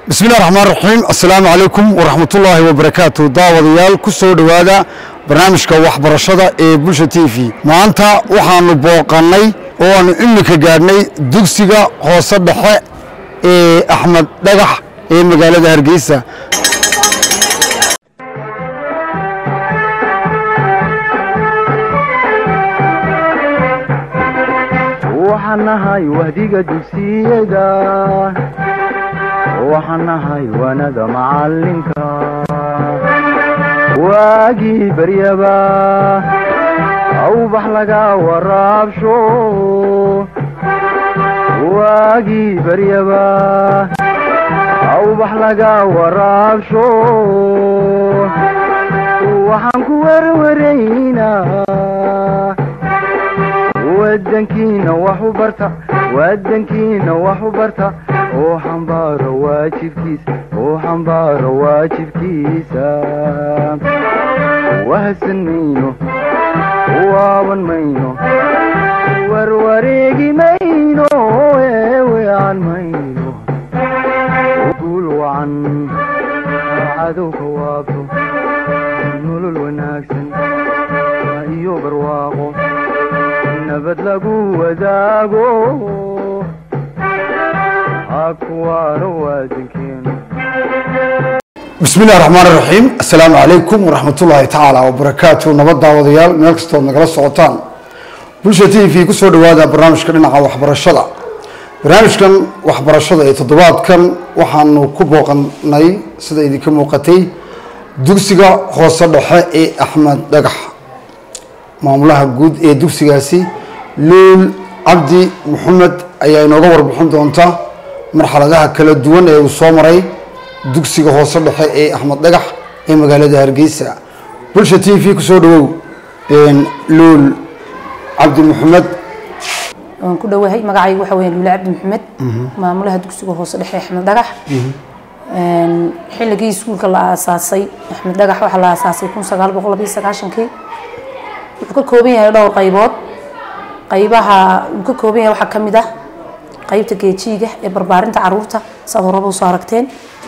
bismillahi raxmaan raxiim assalaamu calaykum waraxmatullaahi wabarakaatu daawadayaal ku soo dhowaada barnaamijka waxbarashada ee bulsha t v maanta waxaanu booqannay oo aanu imika gaadhnay dugsiga hoose dhexe ee axmed dhagax ee magaalada hargeysa waxaan nahay wahdiga dugsiyada waxaan nahay wanada macalinka waagii baryaba awbax laga waraabsho waagii baryaba awbax laga waraabsho waxaan ku werwaraynaa wadankiina wax u barta wadankiina wax u barta oo xambaaro waajibkiisa oo xambaaro waajibkiisa wahsan mayno waaban mayno warwareegi mayno eewean mayno guul wacan cadowka waabto nolol wanaagsan iyo barwaaqo nabad lagu wadaago hakuwaano waadankeenu bismillahi raxmaan raxiim assalaamu calaykum waraxmatullaahi tacaala wabarakaatu nabad daawadayaal meel kastood nagala socotaan bulsha t v kusoo dhowaada barnaamijka dhinaca waxbarashada barnaamijkan waxbarashada ee toddobaadkan waxaanu ku booqanay sida idinka muuqatay dugsiga hoose dhexe ee axmed dhagax maamulaha guud ee dugsigaasi luul cabdi maxamed ayaa inooga warbixin doonta marxaladaha kala duwan ee uu soo maray dugsiga hoose dhexe ee axmed dhagax ee magaalada hargeysa bulsha t v kusoo dhawow luul cabdi maxamed waan ku dhowahay magacaygu waxa weya luule cabdi maxamed maamulaha dugsiga hoose dhexe axmed dhagax xilligii iskuulka la aasaasay axmed dhagax waxaa la aasaasay kun sagaal boqol labiyo sagaashankii wuxuu ka kooban yahay dhowr qaybood qaybaha uu ka kooban yahay waxaa ka mid ah qaybta geejiiga ee barbaarinta caruurta saad horaba usoo aragteen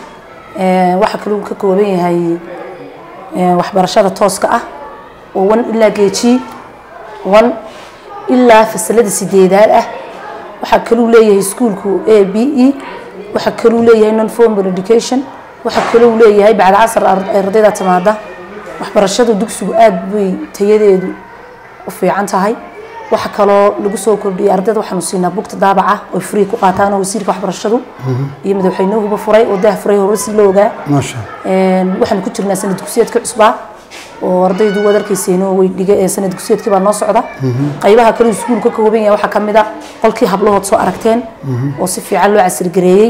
waxaa kale uu ka kooban yahay waxbarashada tooska ah oo wan ilaa geejii wan ilaa fasalada sideedaad ah waxaa kaluu leeyahay iskuulku a b e waxaa kaluu leeyahay non formal education waxaa kaluu leeyahay bacda casar ardayda timaada waxbarashada dugsigu aada bay tayadeedu u fiican tahay waxa kaloo lagu soo kordhiyay ardayda waxaanu siinaa bugta daabaca oo free ku qaataan oo wasiirka waxbarashadu iyo madaxweynuhuba furay oo dah furay hore si loo ogaa maasha waxaanu ku jirnaa sanad dugsiyeedka cusbaa oo ardaydu waad arkayseen oo way dhiga ee sanad dugsiyeedkii baa noo socda qaybaha kale iskuul ka kooban yahay waxaa ka mid a qolkii hablahood soo aragteen oo si fiican loo casrigareeyey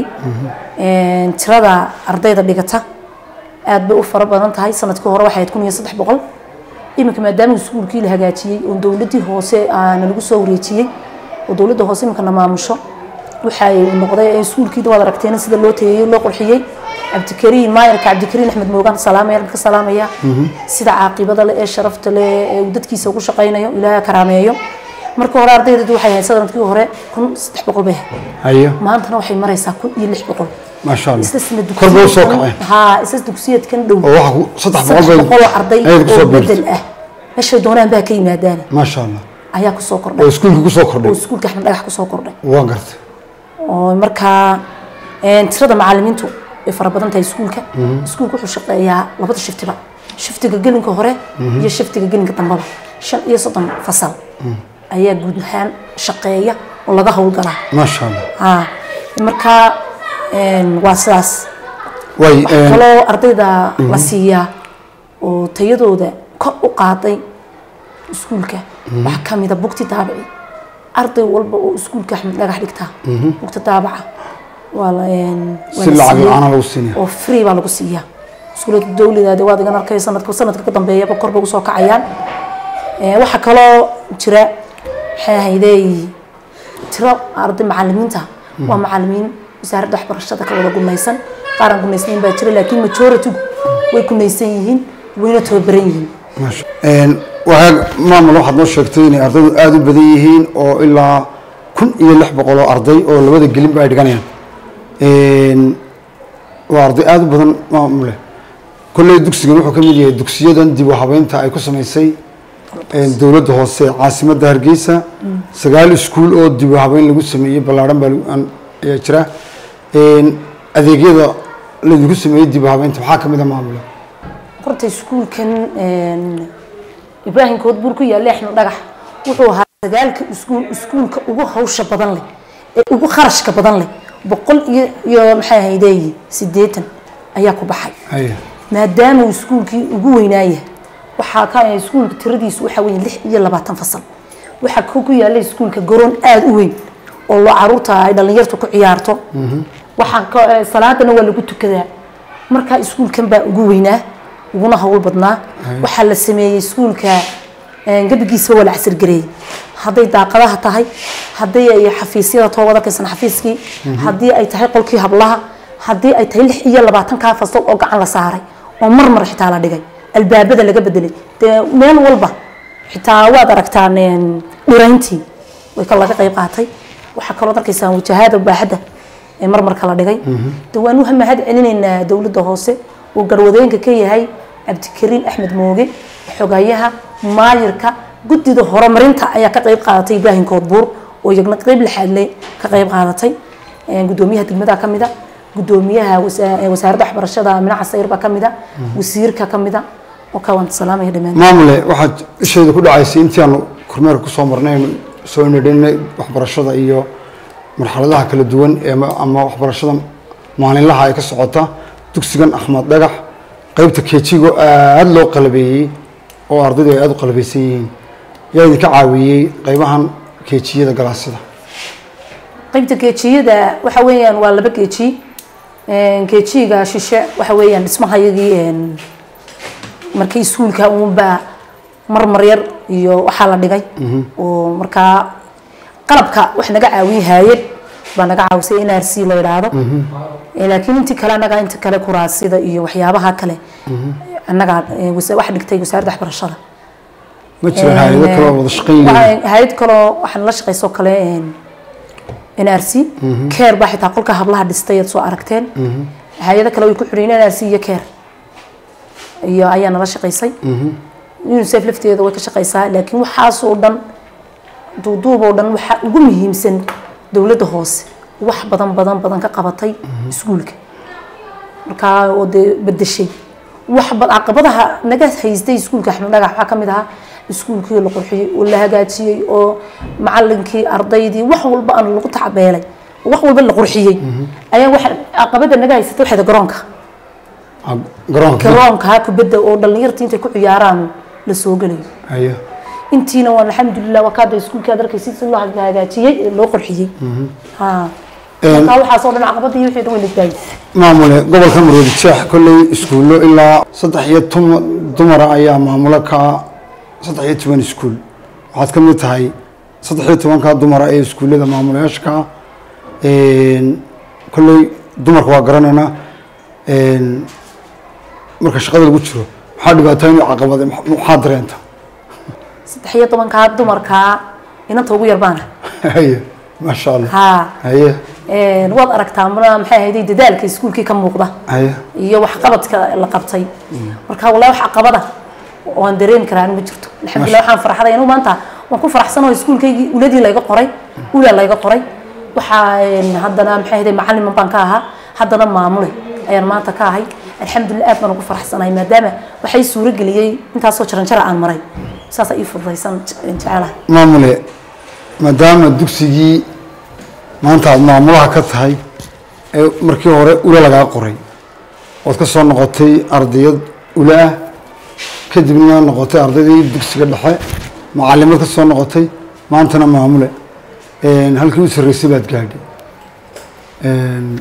tirada ardayda dhigata aad bay u fara badan tahay sanadkii hore waxay ahayd kun iyo saddex boqol iminka maadaama iskuulkii la hagaajiyey oo dowladdii hoose aana lagu soo wareejiyey oo dowladda hoose iminkana maamusho waxay noqday iskuulkii waad aragteen sida loo tayeeyey loo qurxiyey cabdikariin maayarka cabdikariin axmed moogaan salaamaya ka salaamaya sida caaqibada leh ee sharafta leh ee uu dadkiisa ugu shaqaynayo ilaaha karaameeyo marka hore ardaydeedu waxay ahayd sanadkii hore kun saddex boqol bay ahayd hayo maantana waxay maraysaa kun iyo lix boqol maasha allah isla sanad kor bay usoo dugsiyeedkan- kaceen haa isla dugsiyeedkan dhow oo waxa ku- saddex saddex boqol boqol oo bay arday ayaad kusoo oo biirtay bedel ah meeshay doonaan baa ka yimaadaan maasha allah ayaa kusoo oo kordhay iskuulkii kusoo oo kordhay iskuulka axmed dhagax kusoo kordhay waan gartay oo markaa een, tirada macalimiintu way fara badan tahay iskuulka iskuulka wuxuu shaqeeyaa labada shiftiba shiftiga gelinka hore iyo shiftiga gelinka dambaba shan iyo soddon fasal ayaa guud ahaan shaqeeya oo laga howlgalaa maasha allah haa markaa een, waa sidaas way waxaa kaloo ardayda la siiyaa oo tayadooda kor u qaaday iskuulka waxaa ka mid a bugti daabici arday walba oo iskuulka axmed dhagax dhigtaa bugta daabaca waa la een, waa si la lacag siiyey la-aana lagu siinaya oo free baa lagu siiyaa iskuulada dowladaade waad igan arkay sanadka sanadka ka dambeeyaba kor bay usoo kacayaan Ee, waxaa kaloo jira maxay ahaydey tiro arday macalimiinta waa macalimiin wasaaradda waxbarashada ka wada gunaysan qaaran gunaysnayn baa jira laakiin majority way gunaysan yihiin wayna tababaran yihiin maasha waxaa maamul waxaad noo sheegtay inay ardaydu aada u badan yihiin oo ilaa kun iyo lix boqol oo arday oo labada gelinba ay dhiganayaan waa arday aada u badan maamule kolley dugsigan wuxuu ka mid yahay dugsiyadan dib u habeynta ay ku samaysay dowladda hoose caasimadda hargeysa sagaal iskuul oo dib u habeyn lagu sameeyey ballaarhan baa lagu- aan- ayaa jira adeegyada laydinku sameeyey dib u habeynta maxaa ka mid a maamule horta iskuulkan een, ibraahim koodbuur ku yaalla axmed dhagax wuxuu ahaa sagaalka iskuul iskuulka ugu hawsha badan leh ee ugu kharashka badan leh boqol iyo iyo maxay ahaydeeye siddeetan ayaa ku baxay haya maadaama uu iskuulkii ugu weynaaya waxaa ka iskuulka tiradiisu waxaa weeye lix iyo labaatan fasal waxaa ku ku yaalla iskuulka garoon aada u weyn oo loo caruurta ay dhallinyartu ku ciyaarto waxaa ka- eh, salaadana waa lagu tukadaa markaa iskuulkan baa ugu weynaa uguna hawl badnaa waxaa la sameeyey iskuulka eh, gebigiisaba waa la casirgareeyey hadday daaqadaha tahay haddii ay xafiisyada too wada kaysan xafiiskii haddii ay tahay qolkii hablaha haddii ay tahay lix iyo labaatankaa fasal oo gacan la saaray oo mar mar xitaa la dhigay albaabada laga bedelay dee meel walba xitaa waad aragtaan een, dhirayntii way ka laga qayb qaatay waxaa kaloo arkaysaan wajahada baaxadda ee marmarka la dhigay de waan u mahad celinaynaa dowladda hoose uu garwadooyinka ka yahay cabdikariin axmed mooge xogayaha maayirka guddida horumarinta ayaa ka qayb qaadatay ibraahim koodbuur oo iyagna qayb lixaadle ka qayb qaadatay Een, guddoomiyaha degmada ka mida guddoomiyaha wasa- ee wasaaradda waxbarashada minaca sayr baa ka mida wasiirka ka mida oo ka waan salaamaya dhammaan maamule waxaad isheeda ku dhacaysay intii aanu kormeerka kusoo marnay aynu soo nidhinay waxbarashada iyo marxaladaha kala duwan ee ma- ama waxbarashada maalinlaha ay ka socota dugsigan axmed dhagax qeybta kejigo aada loo qalabeeyey oo ardaydu ay aada u qalabeysan yihiin yaa idinka caawiyey qeybahan kejiyada galaasyada qaybta geejiyada waxa weeyaan waa laba geeji geejiga shishe waxa weeyaan dhismahayagii een, markii iskuulka uunbaa marmar yar iyo waxaa la dhigay oo markaa qalabka wax naga caawiyey haayad baa naga caawisay n r c la yidhaahdo Eh, laakiin intii kale annaga inta kale kuraasida iyo waxyaabaha kale annaga eh, wasa- wax dhigtay wasaaradda waxbarashada ma jiraan hay-ado kale oo wada shaqayn leeyihin hay-ad kaloo waxaan la shaqaysoo kale n r c keer baa xitaa qolka hablaha dhistay aad soo aragteen hay-ado kale way ku xidhiin n r c iyo keer iyo ayaa nala shaqaysay unicef lafteeda way ka shaqaysaa laakiin waxaasoo dhan duuduub oo dhan waxaa ugu muhiimsan dowladda hoose wax badan badan badan ka qabatay iskuulka markaa oo dee bedeshay wax ba- caqabadaha naga haystay iskuulka axmed dhagax waxaa ka mid ahaa iskuulkii la qurxiyey oo la hagaajiyey oo macalinkii ardaydii wax walba aan lagu tacabeelay wax walba la qurxiyey ayaa waxa caqabada naga haysatay waxayda garoonka Ah, garoonka garoonka kubadda oo dhallinyartii intay ku ciyaaraan la soo gelayo haya intiina waa alxamdulilah waa kaada iskuulka aad arkaysid si loo hagaajiyey ee loo qurxiyey ha markaa waxaasoo dhan caqabadii wixii dhan way nagdaayay maamule gobolka maroodi jeex kolley iskuullo ilaa saddex iyo toban dumara ayaa maamulo ka saddex iyo toban iskuul waxaad ka mid tahay saddex iyo tobanka dumara ee iskuullada maamulayaasha ka ah kolley dumarka waa garanaynaa Een, marka shaqada lagu jiro maxaa dhibaatooyin iyo caqabade maxaa dareenta saddex iyo tobankaa dumarkaa inanta ugu yar baana haye maasha allah ha haye Een, waad aragtaa mana maxay ahayd dadaalka iskuulkii ka muuqda haye iyo waxqabadka la qabtay marka wallahi wax caqabada oo aan dareemi karaa anigu ma jirto alxamdulilah waxaan farxaday anigu maanta waan ku faraxsanoo iskuulkaygii uladii layga qoray ulaa layga qoray waxaa een, haddana maxay ahayd macalin baan ka ahaa haddana maamule ayaan maanta ka ahay alxamdulilah aad baan ugu faraxsanahay maadaama waxay suuro geliyey intaasoo jaranjara aan maray saasa ii fududaysan jecelahay maamule maadaama dugsigii maanta aada maamulaha ka tahay ee markii hore ula lagaa qoray ood ka soo noqotay ardayad ula ah kadibna noqotay ardaydii dugsiga dhexe macalimad ka soo noqotay maantana maamule Een, halkii u sarreysay baad gaadhay Een,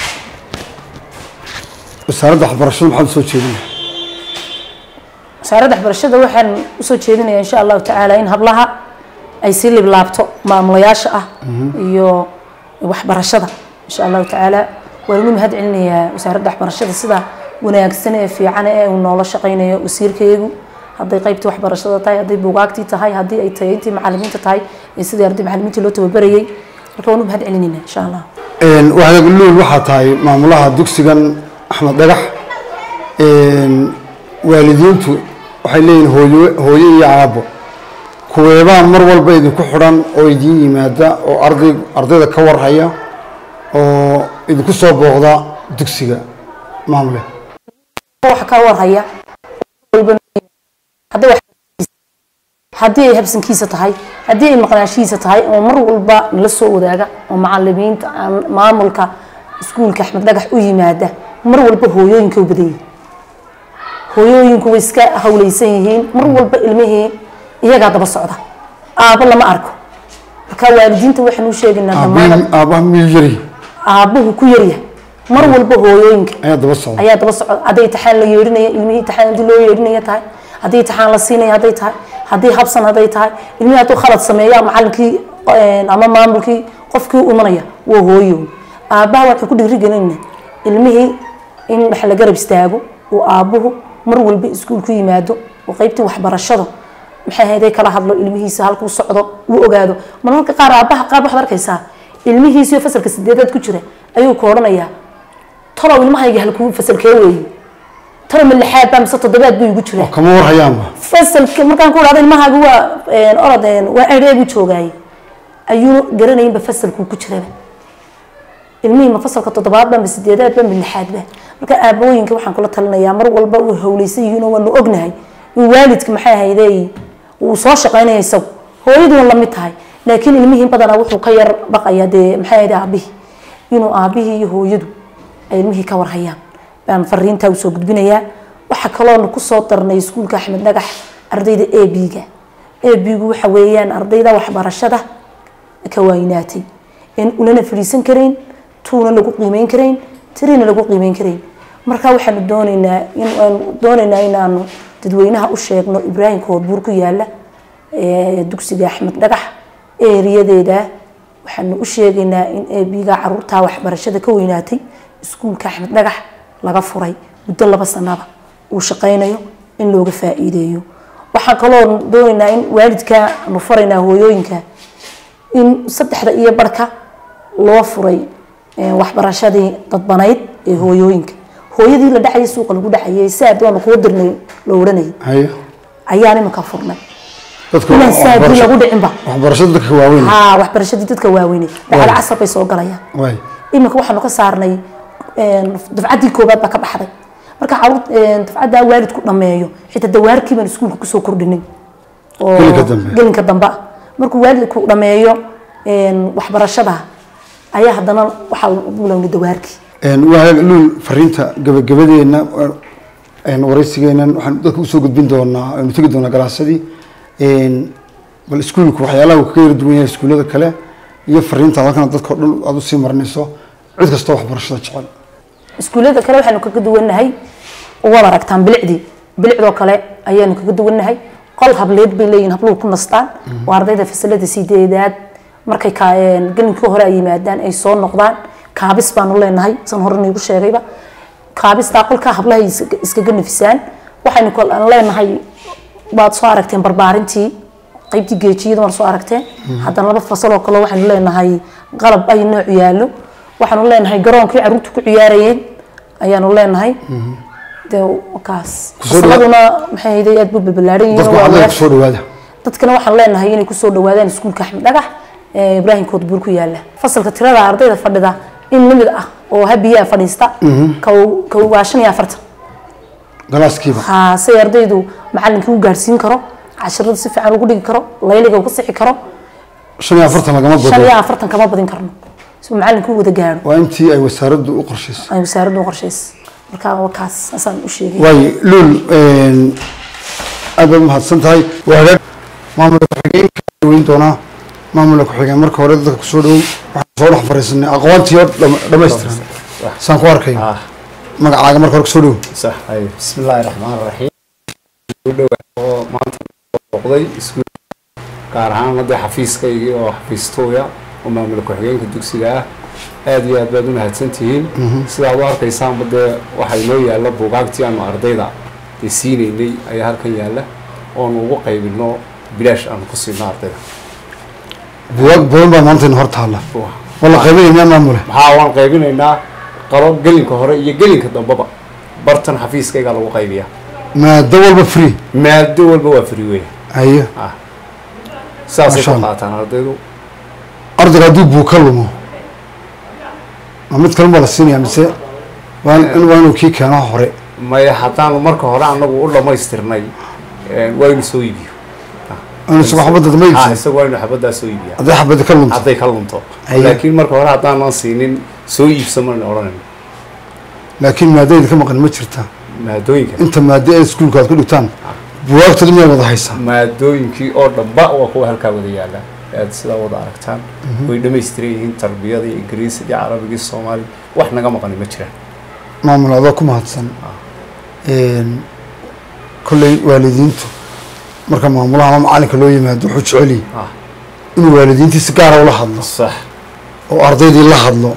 wasaaradda waxbarashada maxaad usoo jeedinaya wasaaradda waxbarashada waxaan usoo jeedinayaa insha allahu tacaala in hablaha ay sii liblaabto maamulayaasha ah iyo waxbarashada insha allahu tacaala waan inu mahad celinayaa wasaaradda waxbarashada sida wanaagsan ee fiican ee uu noola shaqaynayo wasiirkaygu hadday qaybtii waxbarashada tahay hadday bugaagtii tahay haddii ay tahay intii macalimiinta tahay iyo sidii arday macalimiintii loo tababarayay marka waan u mahad celinaynaa insha allah Een, wahdaga luul waxaa tahay maamulaha dugsigan axmed dhagax waalidiintu waxay leeyihin hooyo hooyo iyo aabbo kuweebaan mar walba idinku xidhan oo idiin yimaada oo arday ardayda ka warhaya oo idinku soo booqda dugsiga maamule waxa ka warhaya walba hadday wax haddii ay habsankiisa tahay haddii ay maqnaashihiisa tahay oo mar walba nala soo wadaaga oo macalimiinta aan- maamulka iskuulka axmed dhagax u yimaada mar walba hooyooyinka u badan yihiin hooyooyinku way iska hawlaysan yihiin mar walba ilmihii iyagaa daba socda aabbo lama arko marka waalidiinta waxaan u sheegaynaa dhammaan aabbihi aabbaha miyuu yari aabbuhu ku yaryahay mar walba hooyooyinka ayaa daba socda ayaa daba socda hadday taxaan la yeedhinaya ilmihii taxaan hadii loo yeedhinaya tahay haddii taxaan la siinaya hadday tahay haddii habsan hadday tahay ilmihii hadduu khalad sameeya macalinkii een, ama maamulkii qofkii u imanaya waa hooyo aabbaha waxay ku dhiirigelinayna ilmihii in wax la garab istaago uu aabbuhu mar walba iskuul ku yimaado oo qaybtii waxbarashada maxay ahayd ay kala hadlo ilmihiisa halkuu socdo uu ogaado marmarka qaar aabbaha qaar waxaad arkaysaa ilmihiisio fasalka sideedaad ku jira ayuu ku odhanayaa talow ilmahayga halkuu fasalkee weeye talow ma lixaad baa mise toddobaad buu igu jiraa kama warhayaanba fasalka markaan ku dhahdo ilmahaaga waa een, orod een, waa ereegu joogaaye ayuu garanayinba fasalkuu ku jiraba ilmihii ma fasalka toddobaadba ma sideedaadba ma lixaadba marka aabooyinka waxaan kula talinayaa mar walba uu hawlaysan yihiin oo waanu ognahay in waalidka maxay ahayde uu soo shaqaynaya isagu hooyaduun la mid tahay laakiin ilmihii badanaa wuxuu ka yar baqaya dee maxay ahayde aabihii inuu aabihii iyo hooyadu ay ilmihii ka warhayaan baan fariintaa usoo gudbinayaa waxaa kaloonu kusoo darnay iskuulka axmed dhagax ardayda a b-ga a b-gu waxa weeyaan ardayda waxbarashada ka waaynaatay in unana fadhiisan karayn tuuna lagu qiimeyn karayn tirina lagu qiimeyn karayn marka waxaanu doonaynaa in aanu doonaynaa inaanu dadweynaha u sheegno ibraahim koodbuur ku yaala ee dugsiga axmed dhagax eeriyadeeda waxaanu u sheegaynaa in eebiga caruurtaa waxbarashada ka weynaatay iskuulka axmed dhagax laga furay muddo laba sanaba uu shaqaynayo in looga faa-iideeyo waxaan kaloo doonaynaa in waalidka aanu faraynaa hooyooyinka in saddexda iyo barhka loo furay eh, waxbarashadii dadbanayd ee hooyooyinka hooyadii la dhacayay suuqa lagu dhacayay saa doona kuu dirnay la odhanayay haye ayaan iminka furnay dadka inaan saadii waxbarasho- lagu dhicinba waxbarashada dadka waaweyn haa waxbarashadii dadka waaweyne dhacda casar bay soo galayaan waay iminka waxaanu ka saarnay een, dafcaddii koobaad baa ka baxday marka caruur een, dafcaddaa waalidku dhammeeyo xitaa dawaarkii baan iskuulka kusoo kordhinin oo Gelinka dambe. gelinka dambe ah markuu waalidku dhammeeyo een, waxbarashada ayaa haddana waxaa bulowna dawaarkii waa luul fariinta gabagabadeena een, waraysigeenan waxaan dadka usoo gudbin doonaa aynu tegi doonaa galaasadii een, bal iskuulku waxyaalaha uu kaga yara duwan yahay iskuullada kale iyo fariinta halkana dadka o dhan aada usii marinayso cid kastoo waxbarashada jecel iskuullada kale waxaanu kaga duwannahay waad aragtaan bilicdii bilicdoo kale ayaanu kaga duwannahay qol hableed bay leeyihin habluhu ku nastaan waa ardayda fasalada sideedaad markay ka een, gelinkii hore ay yimaadaan ay soo noqdaan kaabis baanu leenahay san hore niigu sheegayba kaabistaa qolkaa hablahay iska- iskaga nafisaan waxaynu kal- aan leenahay baad soo aragteen barbaarintii qaybtii geejiyada waan soo aragteen haddana laba fasaloo kale waxaynu leenahay qalab ay nooc yaallo waxaanu leenahay garoonkii caruurta ku ciyaarayeen ayaanu leenahay dee kaas Kusoo dhawa- fasaladuna maxay ahayd aad buu balbalaaran yihiin dadku waa waxaa leedahay walaal- kusoo dhawaada dadkana waxaan leenahay inay kusoo dhawaadaan iskuulka axmed dhagax ee ibraahim koodbuur ku yaala fasalka tirada ardayda fadhida in lamid ah oo habiyaa fadhiista ka- ka waa shan iyo afartan galaaskiiba haa si ardaydu macalinkii u gaarsiin karo casharada si fiican ugu dhigi karo layliga uga sixi karo shan iyo afartan lagama shan bado iyo afartan kama badin karno si uu macalinkii u wada gaaro waa intii ay wasaaraddu u qorshaysay ay wasaaraddu u qorshaysay marka waa kaas saasaan u sheegay waay luul een, aad baad umahadsan tahay waa hagaag maamulka ku-xigeenka weyn doonaa maamulka ku-xigeen marka hore dadka kusoo dhow waxaan soo dhex fariisanay aqoontii oo dham- dhammaystiran saan ku arkay ah magacaaga marka hore kusoo dhow sax ay bismillaahi raxmaan raxiim u dhowaa oo maanta booqday iskuul gaar ahaan hadda xafiiskaygii oo xafiistooya oo maamul ku-xigeenka dugsiga ah aad iyo aad baad u mahadsantihiin sidaad u arkaysaanba dee waxaa inoo yaalla buugaagtii aanu ardayda dee siinaynay ayaa halkan yaalla oonu ugu qaybino bilaash aanu ku siino ardayda buwaag badan baa maanta in hor taalla wala qaybinaya miyaa maamule maxaa waan qaybinaynaa qalo gelinka hore iyo gelinka dambeba bartan xafiiskaygaa lagu qaybiyaa maado walba free maado walba waa free weya haye saasay Masha ku Allah. qaataan ardaydu ardayga hadduu buu ka lumo ma mid kalun baa la siinaya mise waa in waa inuu kii keeno hore maya haddaanu marka hore anagu u dhammaystirnay eh, waa inu soo iibiyo inuu isagu xabadda dama ha iibsan isaga waa inu xabaddaa soo iibiya hadday xabadda ka lunto hadday ka lunto Aye. laakiin marka hore haddaanan siinin soo iibsan maan odhanayno laakiin maadayda ka maqan ma jirta maadooyinka inta maado ee iskuulka aad ku dhigtaan buwaagtooda miyaa wada haysaa maadooyinkii oo dhanba waa kuwa halkaa wada yaala aad sidaa wada aragtaan way dhamaystiran yihiin tarbiyada iyo ingiriisidii carabigii soomaali wax naga maqani ma jiraan maamul adoo ku mahadsan kolley waalidiintu marka maamulaha ama macalinka loo yimaado wuxuu jeceliyi ah inuu waalidiintii si gaara ula hadlo sax oo ardaydii la hadlo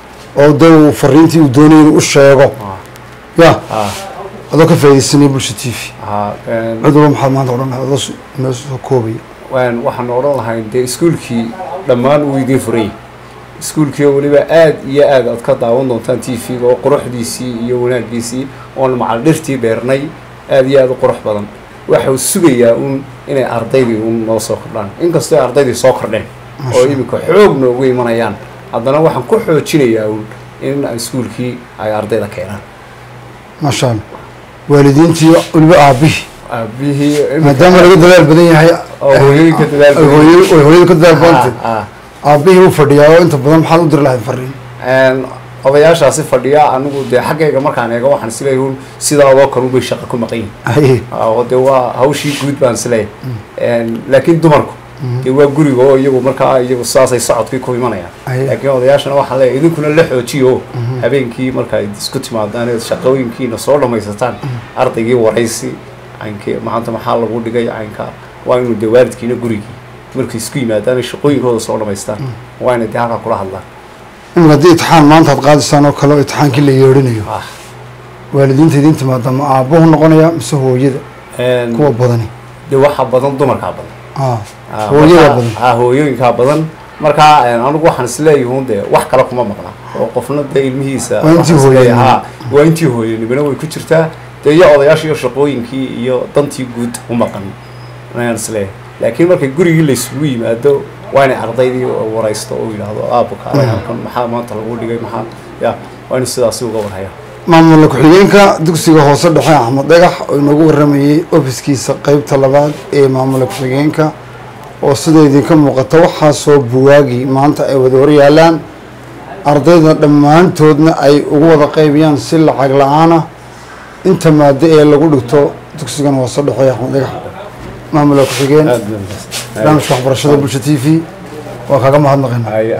oo dee uu fariintii uu doonayay inuu u sheego ah ya ah adoo ka faaidaysanaya bulsha t v ah een, cid walba maxaad maanta odhan lahayd adoo s- noo soo koobaya waan waxaan odhan lahayn dee iskuulkii dhammaan uu idiin furayay iskuulkii oo weliba aad iyo aad aad ka daawan doontaan t v-ga oo quruxdiisii iyo wanaaggiisii oon macal dhirtii beernay aad iyo aad u qurux badan waxau sugayaa un inay ardaydii un noo soo kordhaan inkastoo ay ardaydii soo kordheen oo iminka xoog noogu imanayaan haddana waxaan ku xoojinayaa un in iskuulkii ay ardayda keenaan maasha allah waalidiintii weliba aabihii aabihii iminka- maadaama laga dadaal badan yahay oo hooyooyinka dadaal ay badan hooyo- ay hooyada ka dadaal badantay Ah, ah. aabihii u fadhiyaa oo inta badan maxaad u diri lahayd fariin Een, odayaashaasi fadhiya anigu dee xaggayga markaan eego waxaan isleeyahay un sidaadoo kale unbay shaqa ku maqan yihin haye oo dee waa hawshii guud baan isleeyahay Een, laakiin dumarku dee waa guriga oo iyagu markaa iyagu saasay socodkii ku imanayaan Aye. laakiin odayaashana waxaan leeyahay idinkuna la xoojiyo habeenkii marka ay isku timaadaan ee shaqooyinkiina soo dhammaysataan ardaygii waraysi caynkii maanta maxaa lagu dhigay caynka waa inuu dee waalidkiina gurigii markay isku yimaadaan ay shaqooyinkooda soo dhammaystaan waa inay dee halkaa kula hadlaan imika haddii itixaan maanta aad qaadaysaan oo kale oo itixaankii la yeedhinayo ah waalidiinta idiin timaada ma aabbuhu noqonaya mise hooyada Een, kuwa badani dee waxaa badan dumarkaa badan ah Ah, hooyada markaa- badan ah, hooyooyinkaa badan markaa een, anigu waxaan isleeyahun dee wax kale kuma maqna oo qofna dee ilmihiisa Waa intii waxaan isleeyahay, hooyanimo. ha, waa intii hooyanimona way ku jirtaa dee iyo odayaashii iyo shaqooyinkii iyo dantii guud u maqan ayaan isleeyahay laakiin markay gurigii laysugu yimaado waa inay ardaydii waraysto oo yidhaahdo aabuka halkan maxaa maanta lagu dhigay maxaa ya waa inu sidaasi uga warhaya maamula ku-xigeenka dugsiga hoose dhexe axmed dhagax oo inoogu waramayey ofiskiisa qeybta labaad ee maamula ku-xigeenka oo sida idinka muuqata waxaasoo buwaagi maanta ay wada horyaalaan ardayda dhammaantoodna ay ugu wada qaybiyaan si lacag la-aan ah inta maado ee lagu dhigto dugsigan hoose dhexe ee axmed dhagax maamula ku-xigeen aad baan mahadsan. barnaamijka waxbarashada bulsha t v waa kaga mahadnaqayna Ay-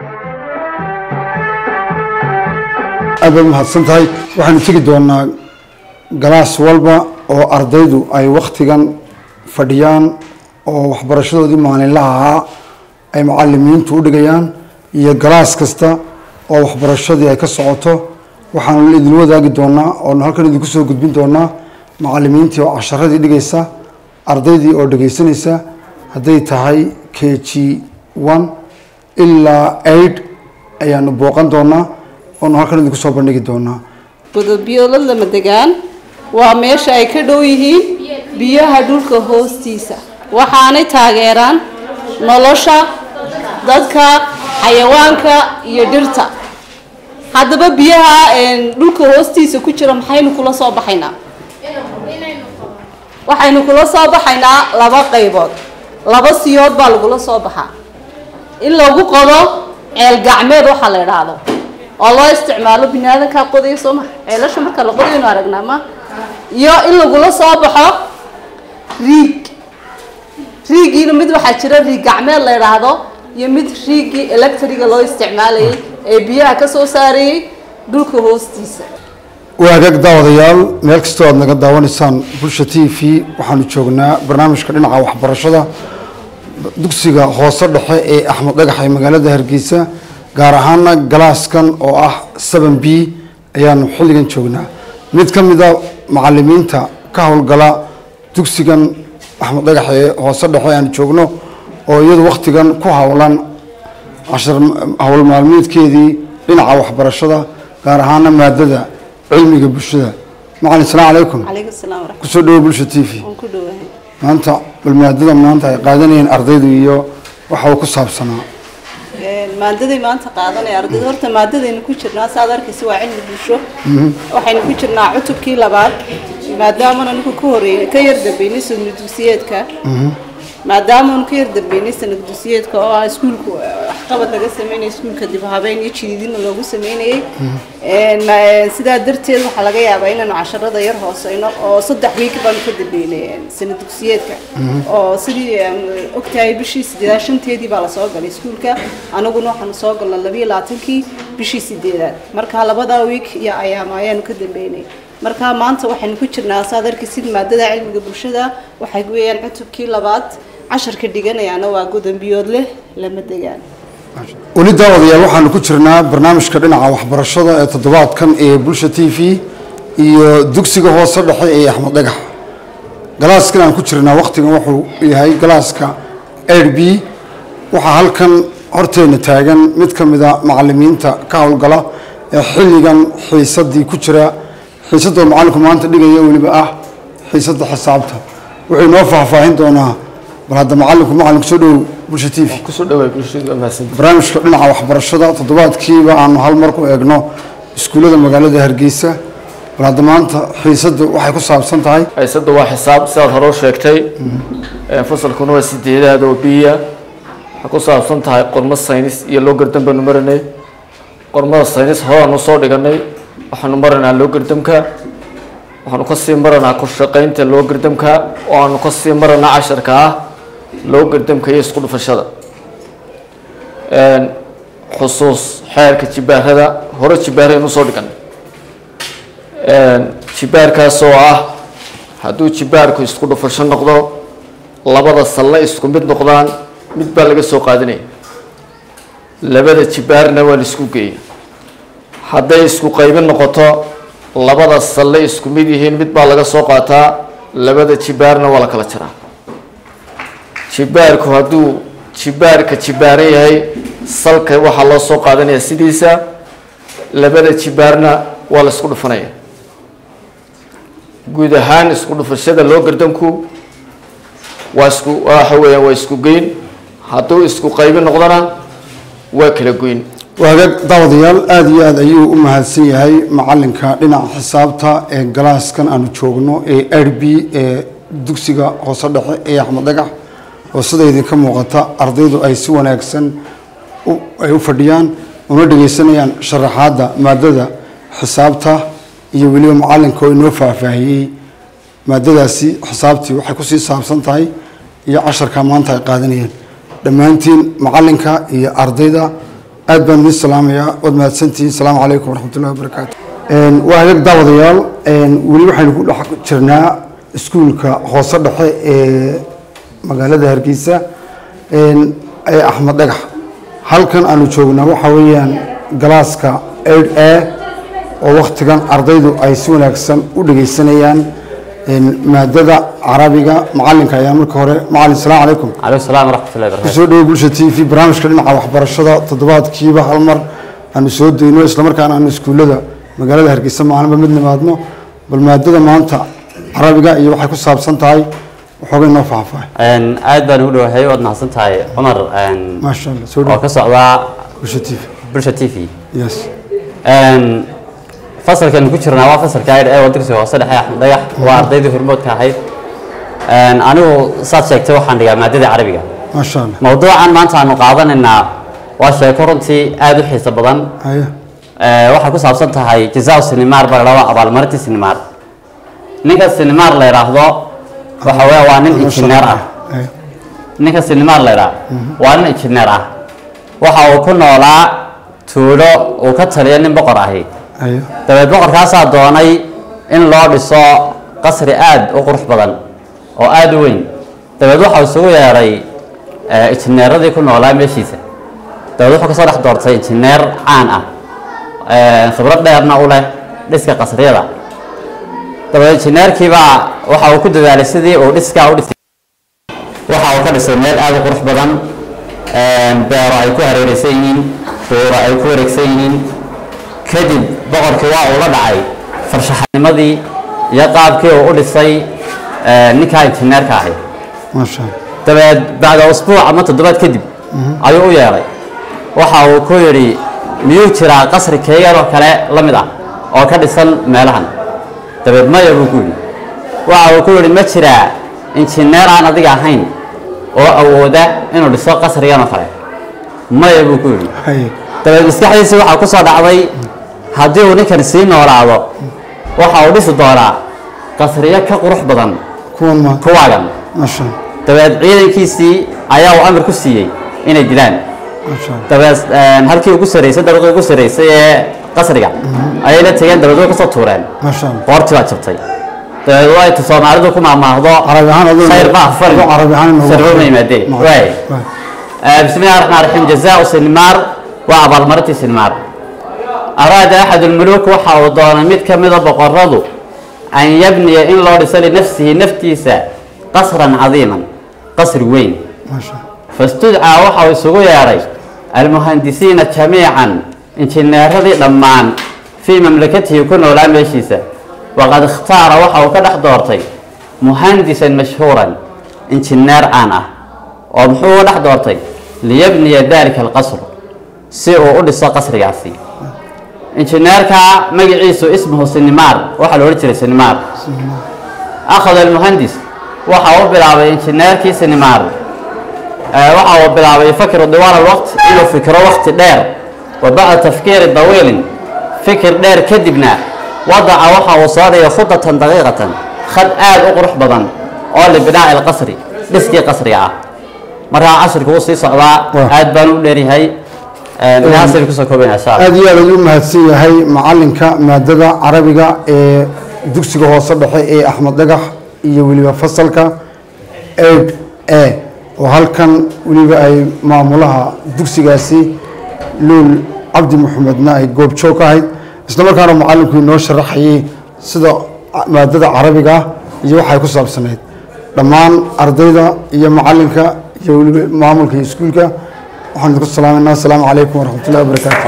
aad baad mahadsan tahay waxaynu tegi doonaa galaas walba oo ardaydu ay wakhtigan fadhiyaan oo waxbarashadoodii maalinlaha ahaa ay macalimiintu u dhigayaan iyo galaas kasta oo waxbarashadii ay ka socoto waxaanu idin wadaagi doonaa oonu halkan idinku soo gudbin doonaa macalimiintii oo casharadii dhigaysa ardaydii oo dhegaysanaysa hadday tahay k g one ilaa aid ayaanu booqan doonaa oonu halkan idinku soo bandhigi doonaa godobiyoolad lama degaan waa meesha ay ka dhow yihiin biyaha dhulka hoostiisa waxaanay taageeraan nolosha dadka xayawaanka iyo dhirta haddaba biyaha een, dhulka hoostiisa ku jira maxaynu kula soo baxaynaa waxaynu kula soo baxaynaa laba qaybood laba siyood baa lagula soo baxaa in lagu qodo ceel gacmeed waxaa la idhaahdo oo loo isticmaalo biniaadankaa qodaya soo ma ceelasha marka la qodaynu aragnaa ma iyo in lagula soo baxo riig riigiina mid waxaa jira riig gacmeed la idhaahdo iyo mid riigii electriga loo isticmaalayay ee biyaha ka soo saarayay dhulka hoostiisa waagaag daawadayaal meel kastoo aad naga daawanaysaan bulsha t v waxaanu joognaa barnaamijka dhinaca waxbarashada dugsiga hoose dhexe ee axmed dhagax ee magaalada hargeysa gaar ahaana galaaskan oo ah seven b ayaanu xilligan joognaa mid ka mida macalimiinta ka howlgala dugsigan axmed dhagax ee hoose dhexe aanu joogno oo iyadu wakhtigan ku howlan cashar howl maalmeedkeedii dhinaca waxbarashada gaar ahaana maadada cilmiga bulshada macalin salaam calaykum calaykum salaam waraxmat kusoo dhawo bulsha t v waan ku dhowahay maanta bal maadada maanta ay qaadanayeen ardaydu iyo waxa uu ku saabsanaa maadaday maanta qaadanaya ardayda horta maadadaynu ku jirnaa saad arkaysa waa cilmi bulsho waxaynu ku jirnaa cutubkii labaad maadaamana ninku ka horeeyay ka yar dambeynay sanad dugsiyeedka maadaamanu ka yar dambeynay sanad dugsiyeedka oo ah iskuulka waxqabad laga sameynaya iskuulka dib u habeyn iyo jididina loogu sameynayay ma- sidaa darteed waxaa laga yaabaa inaanu casharada yar hooseyno oo saddex wiik baanu ka dambeynay sanad dugsiyeedka oo sidii aan ogtahay bishii sideedaad shanteedii baa lasoo galay iskuulka anaguna waxaanu soo galnay labiyo labaatankii bishii sideedaad marka labadaa wiik iyo ayaama ayaanu ka dambeynay marka maanta waxaynu ku jirnaa saad arkaysid maadada cilmiga bulshada waxay weeyaan cutubkii labaad casharka dhiganayaana waa godambiyood leh lama degaan weli daawadayaal waxaanu ku jirnaa barnaamijka dhinaca waxbarashada ee toddobaadkan ee bulsha t v iyo dugsiga hoose dhexe ee axmed dhagax galaaskan aan ku jirnaa wakhtigan wuxuu yahay galaaska air b waxaa halkan horteena taagan mid ka mida macalimiinta ka howlgala ee xilligan xiisadii ku jira xiisadoo macalinku maanta dhigaya weliba ah xiisadda xisaabta wuxuu inoo faahfaahin doonaa bal hadda macalinku macalinku soo dhow bulsha t v kusoo dhawaay bulshadu waa mahadsantahay barnaamijka dhinaca waxbarashada toddobaadkiiba aanu hal mar ku eegno iskuullada magaalada hargeysa bal hadda maanta xiisaddu waxay ku saabsan tahay xiisadda waa xisaab sidaad hore u sheegtay Ee, fasalkuna waa sideedaad oo biya waxay ku saabsan tahay qormo saynis iyo loo gardan baanu maranay qormada saynis horaanu soo dhiganay waxaanu maranaa loo gardamka waxaanu kasii maranaa ku shaqaynta loo gardamka oo aanu kasii maranaa casharka ah loo gardamka iyo isku dhufashada Een, xusuus xeerka jibaarada hore jibaaraynu soo dhiganay Een, jibaarkaas oo ah hadduu jibaarku isku dhufasho noqdo labada salle isku mid noqdaan mid baa laga soo qaadanaya labada jibaarna waa la isku geeya hadday isku qaybin noqoto labada salle isku mid yihiin mid baa laga soo qaataa labada jibaarna waa la kala jaraa jibaarku hadduu jibaarka jibaaran yahay salka waxaa loo soo qaadanaya sidiisa labada jibaarna waa la isku dhufanaya guud ahaan isku dhufashada loo gardanku waa isku waxa weeyaan waa isku geyn hadduu isku qaybin noqdona waa kala goyn waagaag daawadayaal aada iyo aada ayuu u mahadsan yahay macalinka dhinaca xisaabta ee galaaskan aanu joogno ee r b ee dugsiga hoose dhexe ee axmed dhagax oo sida idinka muuqata ardaydu ay si wanaagsan u- ay u fadhiyaan una dhegeysanayaan sharaxaadda maadada xisaabta iyo weliba macalinka oo inoo faahfaahiyey maadadaasi xisaabtii waxay kusii saabsan tahay iyo casharka maanta ay qaadanayeen dhammaantiin macalinka iyo ardayda aad baan idin salaamayaa waad mahadsantihiin asalaamu calaykum waraxmatullahi wabarakaatu waa hagaag daawadayaal weli waxaynu ku dhex jirnaa iskuulka hoose dhexe ee magaalada hargeysa ee axmed dhagax halkan aanu joognaa waxaa weeyaan galaaska aid a oo waktigan ardaydu ay si wanaagsan u dhegeysanayaan maadada carabiga macalinka ayaa marka hore macalin salaamu calaykum عليكم السلام ورحمة الله وبركاته kusoo dhawo bulsha t v barnaamijka dhinaca waxbarashada toddobaadkiiba hal mar aanu soo dayno islamarkaana aanu iskuullada magaalada hargeysa maalinba mid nimaadno bal maadada maanta carabiga iyo waxay ku saabsan tahay waxoogay noo faahfaahay أن aad baan ugu dhawahay waad mahadsan tahay cumar أن maasha allah soo oo dhawo ka socda bulsha t v bulsha t v yes أن fasalkan ku jirnaa waa fasalka ayr ee wadagsiga hoose dhexe axmed dhagax waa ardaydii hormoodka ahayd أن anigu saad sheegtay waxaan dhigaa maadada carabiga maasha allah mawduucan maanta aanu qaadanaynaa waa sheeko runtii aad u xiiso badan haya Ee, waxay ku saabsan tahay jazaa sinimaar baa la dhahaa abaalmarintii sinimaar ninka sinimaar la yidhaahdo waxa weeye waa nin injineer ah haya ninka sinimaar la yidhaah waa nin injineer ah waxa uu ku noolaa tuulo uu ka taliya nin boqor ahi haya dabeed boqorkaasaa doonay in loo dhiso qasri aad u qurux badan oo aad u weyn dabeed waxau isugu yeedhay ee, injineeradii ku noolaa meeshiisa dabeed wuxuu kasoo dhex doortay injineer caan ah ee, khibrad dheerna u leh dhiska qasriyada dabeed injineerkiibaa waxa uu ku dadaalay sidii uu dhiskaa u dhisay waxa uu ka dhisay meel aad u qurux badan beero ay ku hareeraysan yihiin buuro ay ku wareegsan yihiin kadib boqorkii waa uu la dhacay farshaxanimadii iyo qaabkii uu u dhisay eh, ninkaa injineerka ahay maasha allah dabeed bacda usbuuc ama toddobaad kadib ayuu u yeedhay waxa uu ku yidhi miyuu jiraa qasri keeganoo kale la mid ah oo ka dhisan meelahan dabeed maya buu ku yidhi waxa uu ku yidhi ma jiraa injineer aan adiga ahayn oo awooda inuu dhiso qasrigan oo kale maya buu ku yidhi haye dabeed maskaxdiisii waxaa ku soo dhacday haddii uu ninkan sii noolaado waxa uu dhisi doonaa qasriyo ka qurux badan kuwan ma kuwaagan maasha allah dabeed ciidankiisii ayaa uu amar ku siiyey inay dilaan maasha allah dabeed een, halkii ugu sarreysay dabaqii ugu sarreysay ee qasriga ayay la tegeen dabeed way kasoo tuureen maasha allah qoortii baa jabtay dabeed waa inta soomaalidu ku maahmaahdo carabi ahaan aduu khayr baa fal aduu carabi ahaan inoogu sarbo ma yimaadeen Ma- waay waay. آه، بسم الله الرحمن الرحيم جزاء سلمار وأبال مرتي سلمار أراد أحد الملوك وحاو دون ميت كمدة بقرضو أن يبني إن الله رسل نفسه نفتيسا قصرا عظيما قصر وين maasha allah فاستدعى وحاو سوغو ياري المهندسين جميعا انجنير هذه لمان في مملكته يكون ولا ميشيسا وقد اختار وحاو كدح دورتي مهندسا مشهورا انجنير أنا ومحو دح دورتي ليبني ذلك القصر سيرو أدس قصر ياسي انجنيركا مجعيسو اسمه سنمار وحلو رجل سنمار أخذ المهندس وحاو بلعب انجنيركي سنمار آه، waxa uu bilaabay yafakir diwaan alwaqt inuu fikiro waqti dheer wa bacda tafkiiri dawiilin fikir dheer kadibna wadaca waxa uu soo dhigay khudatan daqiiqatan khad aad u qurux badan oo libinaaci alqasri dhiskii qasriga ah markaa casirka wuu sii socdaa Wah. aad baan u dheeryahay inaasaynu kusoo koobayna insha allah aad iyo aad ayuu mahadsan yahay macalinka maadada carabiga ee dugsiga hoose dhexe ee axmed dhagax iyo weliba fasalka eid e oo halkan weliba ay maamulaha dugsigaasi luul cabdi maxamedna ay goobjoog ka ahayd isla markaana macalinku inoo sharaxayay sida maadada carabiga ah iyo waxay ku saabsanayd dhammaan ardayda iyo macalinka iyo weliba maamulka iyo iskuulka waxaan idinku salaamayna asalaamu calaykum waraxmatullahi wabarakaatu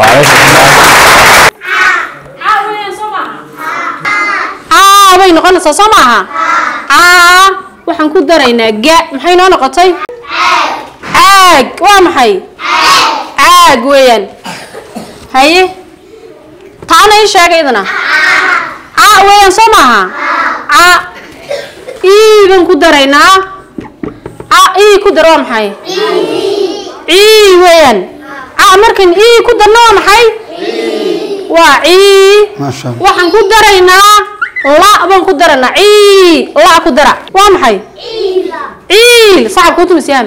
aa bay noqonaysaa soo maaha aa waxaan ku daraynaa ga maxay noo noqotay caag waa maxay caag weeyaan haye taana ii sheega idana caa weeyaan soo maaha caa ii baan ku daraynaa caa ii ku dar waa maxay cii weeyaan caa markan ii ku darna waa maxay waa cii maasha allah waxaan ku daraynaa la baan ku daraynaa cii la ku dara waa maxay ciil sacab kuu tumisyaam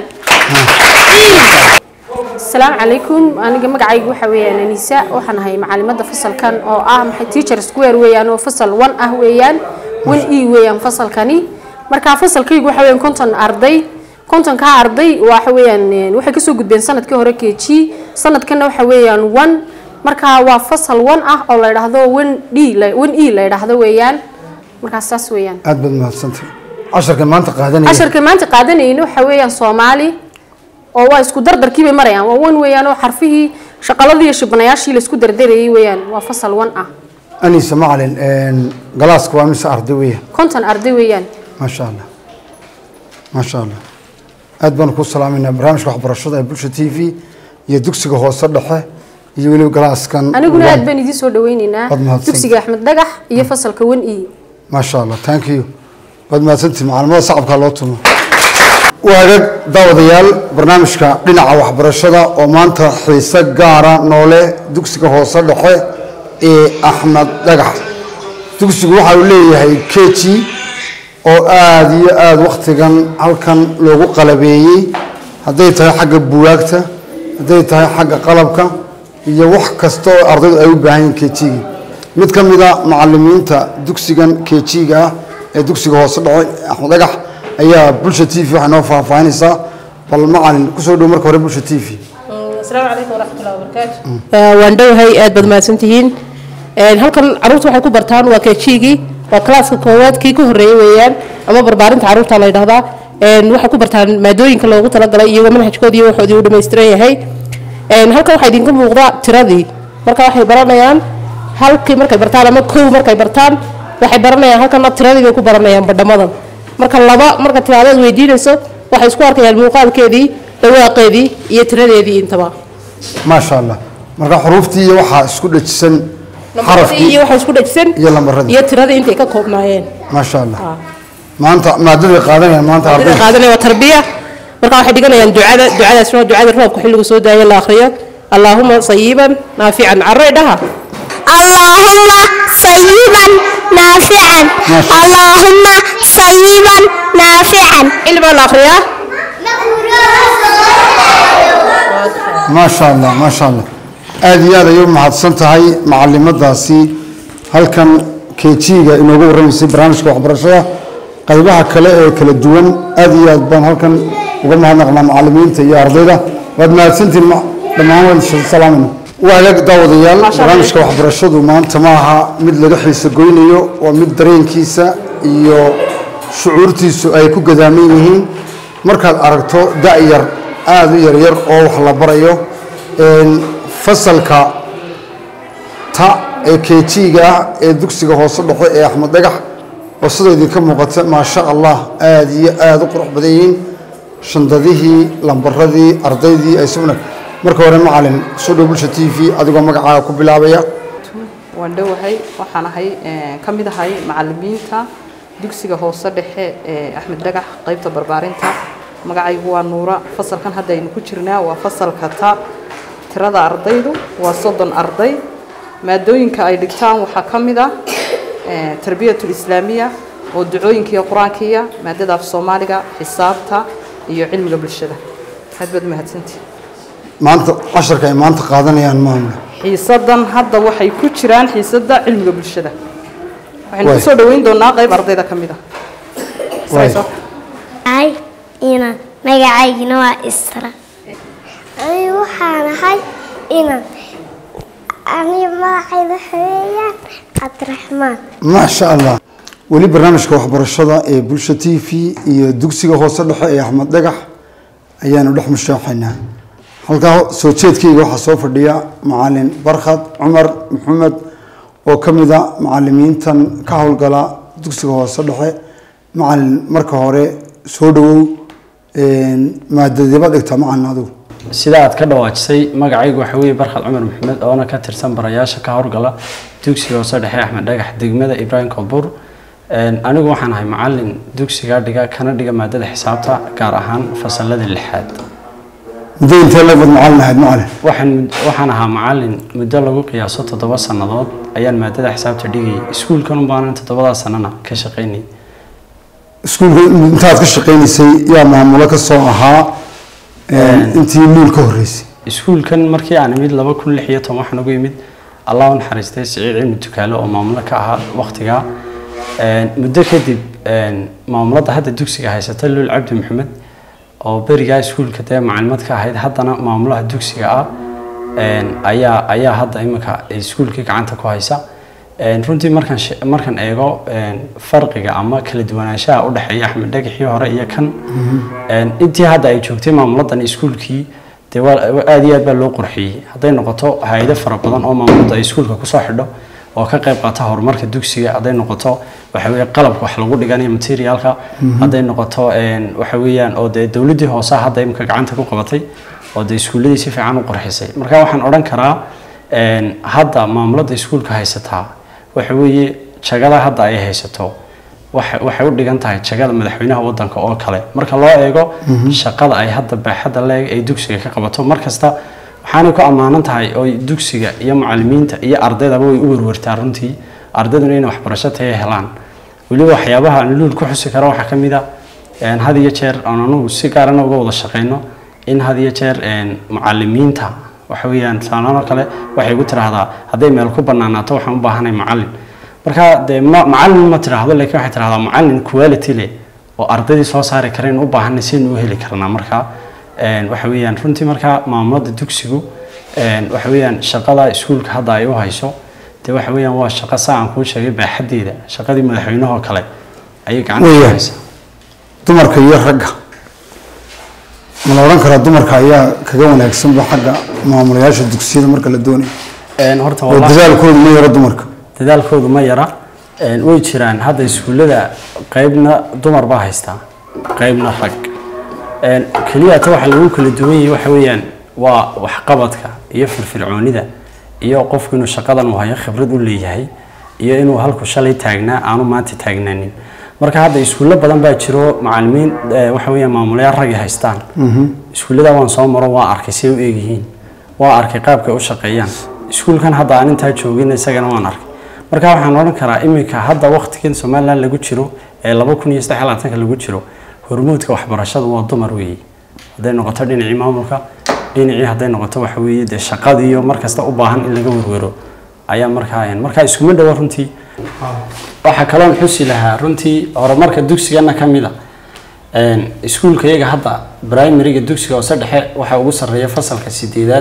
asalaamu calaykum aniga magacaygu waxa weeyaan anisa waxaan ahay macalimada fasalkan oo ah maxay teacher square weeyaan oo fasal one ah weeyaan one e weeyaan fasalkani marka fasalkaygu waxa weeyaan konton arday kontonkaa arday waxa weeyaan een, waxay kasoo gudbeen sanadkii hore k g sanadkana waxa weeyaan one marka waa fasal one ah oo la yidhaahdo one d la- one e la yidhaahdo weeyaan markaas saas weeyaan aad baad mahadsantay casharka maanta qaadanaya casharka maanta qaadanayna waxa weeyaan soomaali oo waa isku dardarkii bay marayaan waa wan weeyaan oo xarfihii shaqaladii iyo shibanayaashii la isku dardarayay weeyaan waa fasal wan ah anisa macalin galaaska waa mise arday weeyaan konton arday weeyaan maasha allah maasha allah aad baanu ku salaamayna barnaamijka waxbarashada ee bulsha t v iyo dugsiga hoose dhexe iyo weliba galaaskan aniguna aad baan idiin soo dhaweyneynaa Waad mahadsan. dugsiga axmed dhagax iyo fasalka wan e maasha allah thank you waad mahadsantihi macalimada sacabkaa loo tumo waagag daawadayaal barnaamijka dhinaca waxbarashada oo maanta xiise gaara noole dugsiga hoose dhexe ee axmed dhagax dugsigu waxa uu leeyahay keji oo aada iyo aada wakhtigan halkan loogu qalabeeyey hadday tahay xagga buwaagta hadday tahay xagga qalabka iyo wax kasta oo ardaydu ay u baahan yihiin kejigii mid ka mid a macalimiinta dugsigan kejiga ah ee dugsiga hoose dhace axmed dhagax ayaa bulsha t v waxay noo faahfaahinaysaa bal macalin kusoo dhow marka hore bulsha t v asalaamu calaykum waraxmatullahi wabarakaatu waan dhowahay aad baad mahadsantihiin Een, halkan caruurta waxay ku bartaan waa kejigii waa klaaska koowaad kii ka horeeyey weeyaan ama barbaarinta caruurta la yidhahdaa Een, waxay ku bartaan maadooyinka loogu talagalay iyagoo manhajkoodii iyo waxoodii u dhammaystiran yahay Een, halkan waxaa idinka muuqda tiradii marka waxay baranayaan halkii markay bartaan ama kow markay bartaan waxay baranayaan halkana tiradii bay ku baranayaan badhamadan marka laba marka tiraadaad weydiinayso waxay isku arkayaan muuqaalkeedii dhawaaqeedii iyo tiradeedii intaba maasha allah marka xuruuftii iyo waxaa isku dhajisan Lambaradii xarafkii iyo waxa isku dhajisan iyo lambaradii iyo tiradii intay ka koobnaayeen maasha allah maanta maadaday qaadanayaan maanta Ardayda arday qaadanaya waa tarbiya marka waxay dhiganayaan ducada ducadaasna waa ducada roobka xilligu soo daayo la akhriyo allaahuma sayiban naafican carray dhaha اللهم صيبا نافعا اللهم صيبا نافعا cilmaa la akhriyaa maasha allah maasha allah aada iyo aad ayay u mahadsan tahay macalimadaasi halkan kejiga inoogu warramaysay barnaamijka waxbarashada qaybaha kale ee kala duwan aada iyo aad baan halkan uga mahadnaqnaa macalimiinta iyo ardayda waad mahadsantihin ma- dhammaan waan salaamayna waagaag daawadayaal barnaamijka waxbarashadu maanta ma aha mid laga xiiso goynayo waa mid dareenkiisa iyo shucuurtiisu ay ku gadaaman yihiin markaad aragto da-yar aada u yaryar oo wax la barayo een, fasalka ta ee kejiga ah ee dugsiga hoose dhexe ee axmed dhagax oo sida idinka muuqata maasha allah aada iyo aada u qurux badan yihiin shandadihii lambaradii ardaydii ay si wanaag marka hore macalin soo dhow bulsha t v adigoo magacaaga ku bilaabaya waan dhowahay waxaan ahay ka mid ahay macalimiinta dugsiga hoose dhexe ee axmed dhagax qaybta barbaarinta magacaygu waa nuura fasalkan hadda aynu ku jirnaa waa fasalka ta tirada ardaydu waa soddon arday maadooyinka ay dhigtaan waxaa ka mid ah tarbiyatul islaamiya oo ducooyinka iyo qur-aankiya maadada af soomaaliga xisaabta iyo cilmiga bulshada aad baad umahadsantihi maanta casharka ay maanta qaadanayaan maamula xiisadan hadda waxay ku jiraan xiisada cilmiga bulshada waxaynu Waay. kusoo dhaweyn doonaa qayb ardayda ka mid ah Waay. hay inan magacaygina waa isra aniga waxaan ahay inan aniga magacayda waxa weeyaan cabdiraxmaan maasha allah weli barnaamijka waxbarashada ee bulsha t v iyo dugsiga hoose dhexe ee axmed dhagax ayaanu dhex mushaaxaynaa halkaa soo jeedkayga waxaa soo fadhiya macalin barkhad cumar maxamed oo ka mid a macalimiintan ka howlgala dugsiga hoose dhexe macalin marka hore soo dhawow maadadiiba dhigta macalin adigu sida aad ka dhawaajisay magacaygu waxa weeye barkhad cumar maxamed oona ka tirsan barayaasha ka howlgala dugsiga hoose dhexe axmed dhagax degmada ibraahim koonbur anigu waxaan ahay macalin dugsiga dhiga kana dhiga maadada xisaabta gaar ahaan fasalada lixaad muddo intee leebad macalin ahayd macalin waxaan waxaan ahaa macalin muddo lagu qiyaaso toddoba sannadood ayaan maadada xisaabta dhigayay iskuulkan unbaanan toddobadaa sanana ka shaqaynayay iskuulka intaad ka shaqaynaysay yaa maamulo ka soo ahaa intii luul ka horreysay iskuulkan markii aan imid laba kun lix iyo toban waxaan ugu imid allah u naxariistay siciid cilmi dukaale oo maamulo ka ahaa waqtigaa muddo kadib maamulada hadda dugsiga haysata luul cabdi maxamed oo berigaa iskuulka dee macalimad ka ahayd haddana maamulaha dugsiga ah ayaa ayaa hadda iminka iskuulkii gacanta ku haysa runtii markaan she- markaan eego farqiga ama kala duwanaanshaha u dhexeeya axmed dhagaxii hore iyo kan intii hadda ay joogtay maamuladan iskuulkii dee waa aad iyo aad baa loo qurxiyey hadday noqoto hay-ado fara badan oo maamulada ay iskuulka kusoo xidho oo ka qayb qaata horumarka dugsiga hadday noqoto waxa weeye qalabka wax lagu dhiganayo materialka hadday noqoto waxa weeyaan oo dee dowladdii hoose hadda imika gacanta ku qabatay oo dee iskuulladii si fiican u qurxisay marka waxaan odhan karaa hadda maamulada iskuulka haysataa waxa weeye jagada hadda ay haysato waxa- waxay u dhigan tahay jagada madaxweynaha wadanka oo kale marka loo eego shaqada ay hadda baaxadda leeg ay dugsiga ka qabato markasta waxaanay ku ammaanan tahay oo dugsiga iyo macalimiinta iyo ardaydaba way u werwertaa runtii ardayduna inay waxbarasho taya helaan weliba waxyaabaha aan luul ku xusi karo waxaa ka mid a een, had iyo jeer aan anugu si gaarana uga wada shaqeyno in had iyo jeer een, macalimiinta waxa weeyaan saalaan oo kale waxay igu tiraahdaa hadday meel ku banaanaato waxaan u baahanahay macalin marka dee ma macalin ma tiraahdo laakiin waxay tiraahdaa macalin quality leh oo ardaydii soo saari kareen u baahanay sidaynu u heli karnaa marka een, waxa weeyaan runtii marka maamulada dugsigu een, waxa weeyaan shaqada iskuulka hadda ay u hayso dee waxa weeyaan waa shaqo saa aan kuu sheegay baaxaddeeda shaqadii madaxweynahoo kale ayay gacanta ku Weeyaan. haysaa dumarka iyo ragga ma la odhan karaa dumarka ayaa kaga wanaagsanba xagga maamulayaasha dugsiyada marka la doonayo Een, horta oo wallahi- dadaalkooda ma yaro dumarka dadaalkoodu ma yara Een, way jiraan hadda iskuullada qaybna dumar baa haystaa qaybna rag Een, keliya ta waxa lagu kala duwan yahay waxa weeyaan waa waxqabadka iyo firfircoonida iyo qofku inuu shaqadan uu hayo khibrad u leeyahay iyo inuu halku shalay taagnaa aanu maanta taagnaanin marka hadda iskuullo badan baa jiro macalimiin eh, waxa weeyaan maamulayaal rag ay haystaan iskuullada waan soo maro waa arkay say u eegyihiin waa arkay qaabkay u shaqeeyaan iskuulkan hadda aan intaa joogin isagana waan arkay marka waxaan odhan karaa iminka hadda waqtigan somaliland lagu jiro ee laba kun iyo saddex iyo labaatanka lagu jiro hormuudka waxbarashadu waa dumar weeye hadday noqoto dhinacii maamulka dhinacii hadday noqoto waxa weeye dee shaqadiiyo mar kasta u baahan in laga werwero ayaa markaa markaa iskuma dhowa runtii waxaa kaloon xusi lahaa runtii horumarka dugsigana ka mid a Een, iskuulka iyaga hadda primariga dugsiga hoose dhexe waxaa ugu sarreeya fasalka sideedaad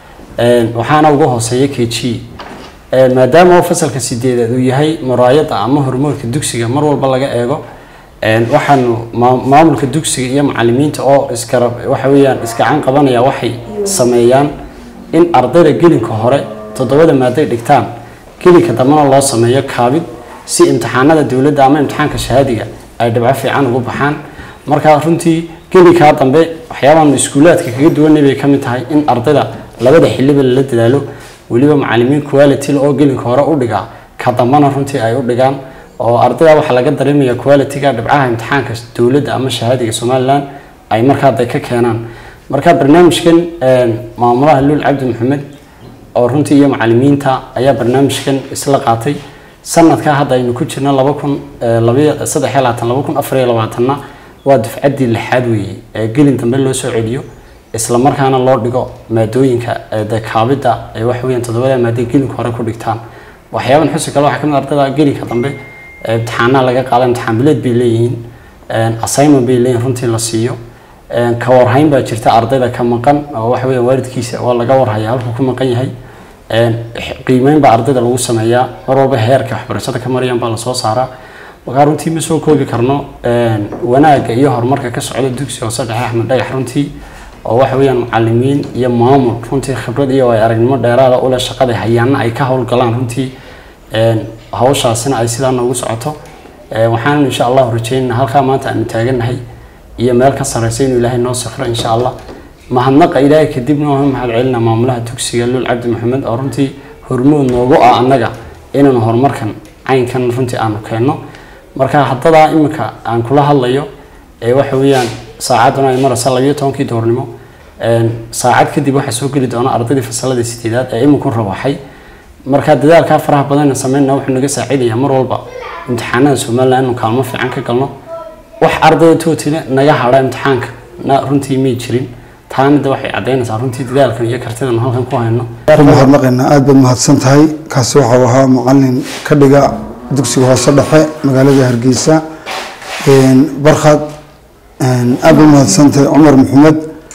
Een, waxaana ugu hooseeya k g Een, maadaama oo fasalka sideedaad uu yahay muraayada ama hormoodka dugsiga mar walba laga eego Een, waxaanu maa- maamulka dugsiga iyo macalimiinta oo iskara waxa weeyaan iskacan qabanaya waxay sameeyaan in ardayda gelinka hore toddobada maaday dhigtaan gelinka dambena loo sameeyo kaabid si imtixaanada dowladda ama imtixaanka shahaadiga ay dhibco fiican ugu baxaan marka runtii gelinkaa dambe waxyaabahan iskuulaadka kaga duwanay bay ka mid tahay in ardayda labada xiliba lala dadaalo weliba macalimiin quality oo gelinka hore u dhigaa ka dambana runtii ay u dhigaan oo ardayda waxaa laga dareemaya qualityga dhibcaha imtixaanka dowladda ama shahaadiga somaliland ay markaa day ka keenaan marka barnaamijkan een, maamulaha luul cabdi maxamed oo runtii iyo macalimiinta ayaa barnaamijkan isla qaatay sanadkaa hadda aynu ku jirno laba kun labaiyo saddex iyo labaatan laba kun afar iyo labaatanna waa dufcaddii lixaad weeye ee gelin dambe loo soo celiyo isla markaana loo dhigo maadooyinka ee dee kaabidda ee wax weeyaan toddobada maadee gelinka hore ku dhigtaan waxyaaban xusi kale waxaa ka mid ah ardayda gelinka dambe ee imtixaanaha laga qaada imtixaan bileed bay leeyihiin een, assignment bay leeyihiin runtii la siiyo een, ka warhayn baa jirta ardayda ka maqan oo waxa weeyaan waalidkiisa waa laga warhaya halkuu ku maqan yahay Een, qiimeyn baa ardayda lagu sameeyaa mar walba heerka waxbarashada ka marayaan baa lasoo saaraa markaa runtii ma soo koobi karno een, wanaagga iyo horumarka ka socda dugsiga hoose dhexe axmed dhagax runtii oo waxa weeyaan macalimiin iyo maamul runtii khibrad iyo ay aragnimo dheeraada ule shaqada hayaana ay ka howlgalaan runtii een, hawshaasina ay sidaa noogu socoto Een, waxaan insha allahu rajeynaa halkaa maanta aanu taagannahay iyo meel ka sarreysa inuu ilaahay noo safro insha allah mahadnaqa ilaahay kadibna waa mahad celinaa maamulaha dugsiga luul cabdi maxamed oo runtii hormood noogu ah annaga inaanu horumarkan caynkan runtii aanu keenno marka haddadaa iminka aan kula hadlayo ee waxa weeyaan saacadduna ay maraysa labiyo tobankii doornimo Een, saacad kadib waxaa soo geli doona ardaydii fasalada sideedaad ee iminku rawaxay marka dadaalkaa faraha badan sameynna wuxuu naga saacidayaa mar walba imtixaanada somaliland inuu kaalmo fiican ka galno wax ardayda tootile naga hadha imtixaanka na runtii may jirin taana de waxay caddaynaysaa runtii dadaalkan iyo kartidan halkan ku hayno ku mahadnaqaynaa aad baad mahadsan tahay kaasi waxau ahaa macalin ka dhiga dugsiga hoose dhexe magaalada hargeysa Een, barkhad een, aad baad mahadsan tahay cumar maxamed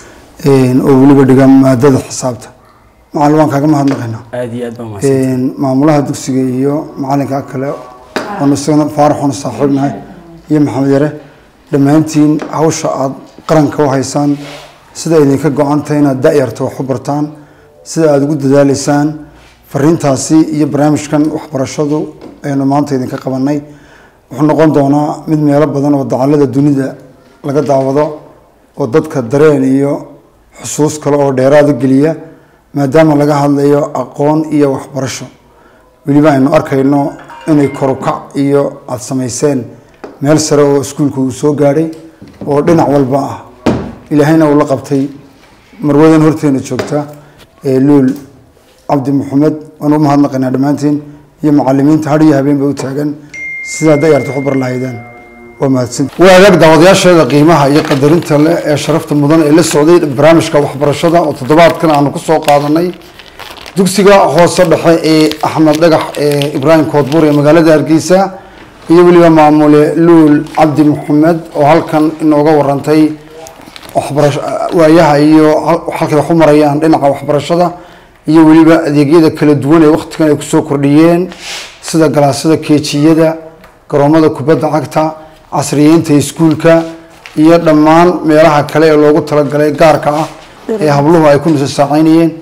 een, oo weliba dhiga maadada xisaabta macalin waan kaaga mahadnaqaynaa aad iyo aad baa mahadsan Een, maamulaha dugsiga iyo macalinka kale oon isagana faarax oon saaxiibnahay iyo maxamed yare dhammaantiin hawsha aad qaranka u haysaan sida idinka go-antay inaad da-yarta wax u bartaan sida aada ugu dadaaleysaan fariintaasi iyo barnaamijkan waxbarashadu aynu maanta idinka qabanay wuxuu noqon doonaa mid meelo badan oo dacallada dunida laga daawado oo dadka dareen iyo xusuus kale oo dheeraada geliya maadaama laga hadlayo aqoon iyo waxbarasho weliba aynu arkayno inay korukac iyo aada samayseen meel sare oo iskuulka uu soo gaadhay oo dhinac walba ah ilaahayna uu la qabtay marwadan horteena joogta ee luul cabdi maxamed waan u mahadnaqaynaa dhammaantiin iyo macalimiinta har iyo habeen ba u taagan sidaa dayarta wax u bar lahaydeen waa mahadsan waa agaag daawadayaasheeda qiimaha iyo qadarinta leh ee sharafta mudan ee la socday barnaamijka waxbarashada oo toddobaadkan aanu ku soo qaadanay dugsiga hoose dhexe ee axmed dhagax ee ibraahim koodbuur ee magaalada hargeysa iyo weliba maamule luul cabdi maxamed oo halkan inooga warantay waxbarasho waayaha iyo hal- halkay wax u marayaan dhinaca waxbarashada iyo weliba adeegyada kala duwan ee waqtigan ay kusoo kordhiyeen sida galaasyada keejiyada garoomada kubadda cagta casriyeynta iskuulka iyo dhammaan meelaha kale ee loogu talagalay gaarka ah ee habluhu ay ku nusasaaceynayeen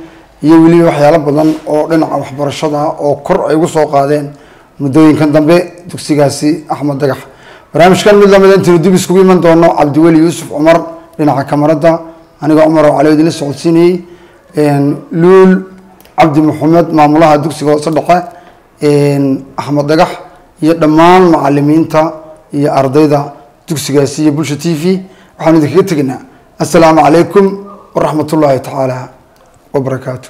iyo weliba waxyaalo badan oo dhinaca waxbarashada ah oo kor ay ugu soo qaadeen muddooyinkan dambe dugsigaasi axmed dagax barnaamijkan mid lamid intaynu dib iskugu iman doono cabdiweli yuusuf cumar dhinaca kamarada anigoo cumar oo cali idinla socodsiinayey luul cabdi maxamed maamulaha dugsiga hoose dhexe axmed dagax iyo dhammaan macalimiinta iyo ardayda dugsigaasi iyo bulsha t v waxaanu idinkaga tegaynaa assalaamu calaykum waraxmat ullaahi tacaala wabarakaatu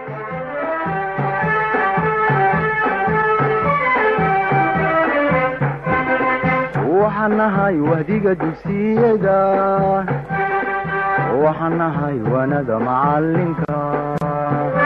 waxaan nahay wahdiga dugsiyada waxaan nahay wanada macalinka